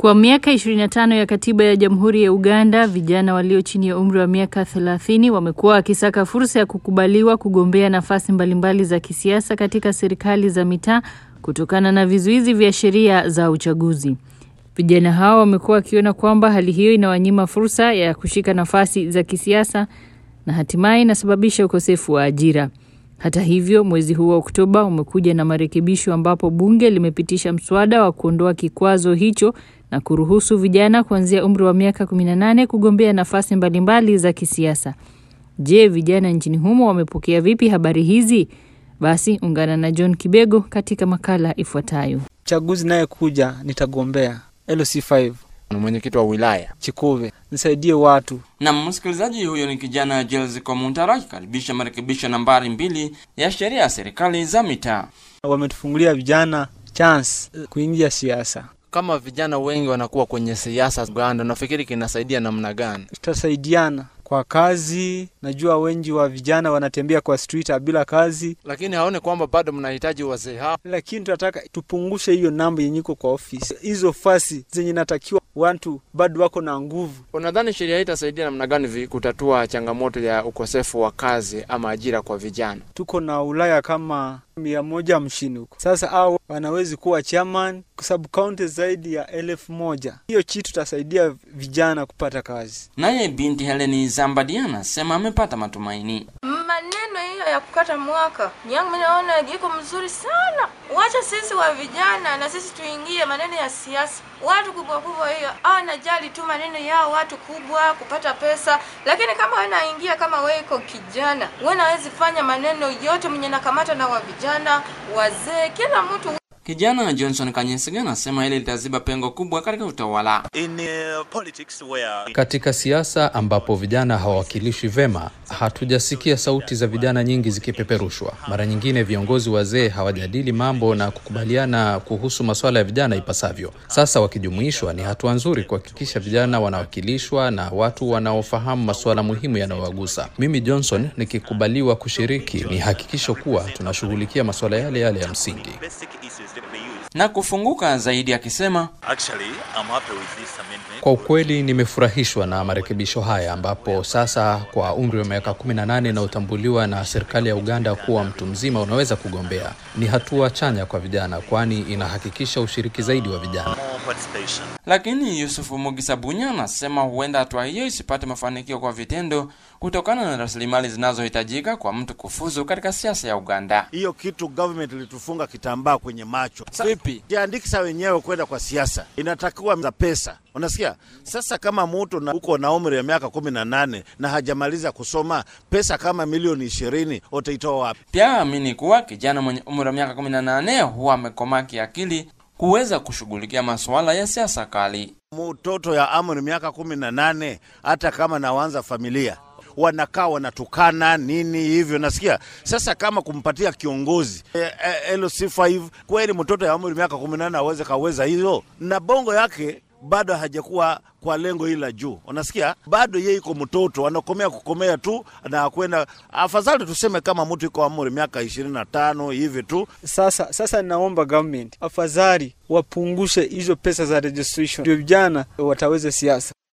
Kwa miaka 25 ya katiba ya Jamhuri ya Uganda, vijana walio chini ya umri wa miaka 30 wamekuwa wakisaka fursa ya kukubaliwa kugombea nafasi mbalimbali za kisiasa katika serikali za mitaa kutokana na vizuizi vya sheria za uchaguzi. Vijana hao wamekuwa wakiona kwamba hali hiyo inawanyima fursa ya kushika nafasi za kisiasa na hatimaye inasababisha ukosefu wa ajira. Hata hivyo, mwezi huu wa Oktoba umekuja na marekebisho ambapo bunge limepitisha mswada wa kuondoa kikwazo hicho na kuruhusu vijana kuanzia umri wa miaka 18 kugombea nafasi mbalimbali za kisiasa. Je, vijana nchini humo wamepokea vipi habari hizi? Basi ungana na John Kibego katika makala ifuatayo. Chaguzi naye kuja nitagombea LC5 mwenyekiti wa wilaya Chikuve, nisaidie watu. Na msikilizaji huyo ni kijana Jels Komuntara akikaribisha marekebisho nambari mbili ya sheria ya serikali za mitaa. Wametufungulia vijana chance kuingia siasa. kama vijana wengi wanakuwa kwenye siasa Uganda, nafikiri kinasaidia namna gani? Tutasaidiana kwa kazi. Najua wengi wa vijana wanatembea kwa street bila kazi, Lakini haone kwamba bado mnahitaji wazee hao. lakini tunataka tupungushe hiyo namba yenye iko kwa ofisi. Hizo fasi zenye natakiwa watu bado wako na nguvu. Unadhani sheria hii itasaidia namna gani vi- kutatua changamoto ya ukosefu wa kazi ama ajira kwa vijana? Tuko na Ulaya kama mia moja hamsini huko sasa, au wanawezi kuwa chairman kwa sababu kaunti zaidi ya elfu moja. Hiyo chi tutasaidia vijana kupata kazi. Naye binti Heleni Zambadi anasema amepata matumaini. Maneno hiyo ya kukata mwaka yangu mimi naona iko mzuri sana. Wacha sisi wa vijana na sisi tuingie maneno ya siasa. Watu kubwa kubwa hiyo anajali tu maneno yao, watu kubwa kupata pesa, lakini kama wewe naingia kama wewe iko kijana, wewe nawezi fanya maneno yote mwenye nakamata na wa vijana, wazee, kila mtu Kijana Johnson Kanyesiga anasema hili litaziba pengo kubwa katika utawala. in uh, politics where Katika siasa ambapo vijana hawawakilishwi vema, hatujasikia sauti za vijana nyingi zikipeperushwa. Mara nyingine viongozi wazee hawajadili mambo na kukubaliana kuhusu masuala ya vijana ipasavyo. Sasa wakijumuishwa, ni hatua nzuri kuhakikisha vijana wanawakilishwa na watu wanaofahamu masuala muhimu yanayowagusa. Mimi Johnson, nikikubaliwa kushiriki, ni hakikisho kuwa tunashughulikia masuala yale yale ya msingi. basic issues that we use. Na kufunguka zaidi akisema Actually, I'm happy with this amendment. Kwa ukweli nimefurahishwa na marekebisho haya ambapo sasa kwa umri wa miaka 18 inayotambuliwa na serikali ya Uganda kuwa mtu mzima unaweza kugombea. Ni hatua chanya kwa vijana kwani inahakikisha ushiriki zaidi wa vijana. More participation. Lakini Yusufu Mugisa Bunya anasema huenda hatua hiyo isipate mafanikio kwa vitendo kutokana na rasilimali zinazohitajika kwa mtu kufuzu katika siasa ya Uganda. hiyo kitu government ilitufunga kitambaa kwenye macho. Sa- Vipi? Jiandikisha wenyewe kwenda kwa siasa, inatakiwa za pesa, unasikia? Sasa kama mtu na uko na umri ya miaka kumi na nane na hajamaliza kusoma, pesa kama milioni ishirini utaitoa wapi? Pia amini kuwa kijana mwenye umri wa miaka 18 huwa amekomaa kiakili kuweza kushughulikia masuala ya siasa kali. Mtoto ya amri miaka kumi na nane hata kama nawanza familia wanakaa wanatukana nini hivyo, nasikia sasa. Kama kumpatia kiongozi e, e, LC5 kweli, mtoto ya umri miaka kumi na nane aweze kaweza hizo, na bongo yake bado hajakuwa kwa lengo hili la juu, unasikia, bado yeye iko mtoto, anakomea kukomea tu na kwenda. Afadhali tuseme kama mtu iko amri miaka ishirini na tano hivi tu. Sasa sasa naomba government afadhali wapungushe hizo pesa za registration, ndio vijana wataweza siasa.